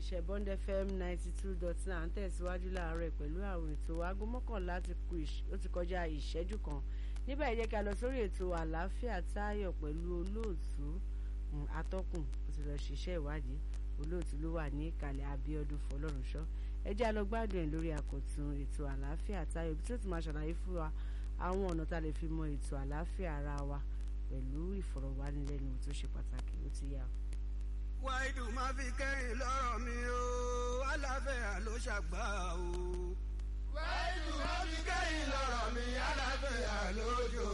iléeṣẹ́ Bond FM ninety two dot nine à ń tẹ̀síwájú láàárọ̀ pẹ̀lú àwọn ètò aago mọ́kànlá ó ti kọjá ìṣẹ́jú kan níbẹ̀ yẹ ká lọ sórí ètò àlàáfíà táyọ̀ pẹ̀lú olóòtú atọ́kùn ó ti lọ ṣiṣẹ́ ìwádìí olóòtú ló wà ní ìkàlẹ̀ Abíọ́dún Fọlọ́runṣọ́ ẹ jẹ́ a lọ gbádùn ẹ̀ lórí àkọ́tún ètò àlàáfíà táyọ̀ bí tí ó ti máa ṣàlàyé fún wa àwọn ọ̀nà tá a lè fi mọ ètò àlàáfíà ara wa pẹ̀lú ìfọ̀rọ̀wánilẹ́nuwò tó ṣe pàtàkì ó ti yá. wáìdù máa fi kẹ́yìn lọ́rọ̀ mi o aláfẹ́yà ló ṣàgbà o. wáìdù máa fi kẹ́yìn lọ́rọ̀ mi aláfẹ́yà lójó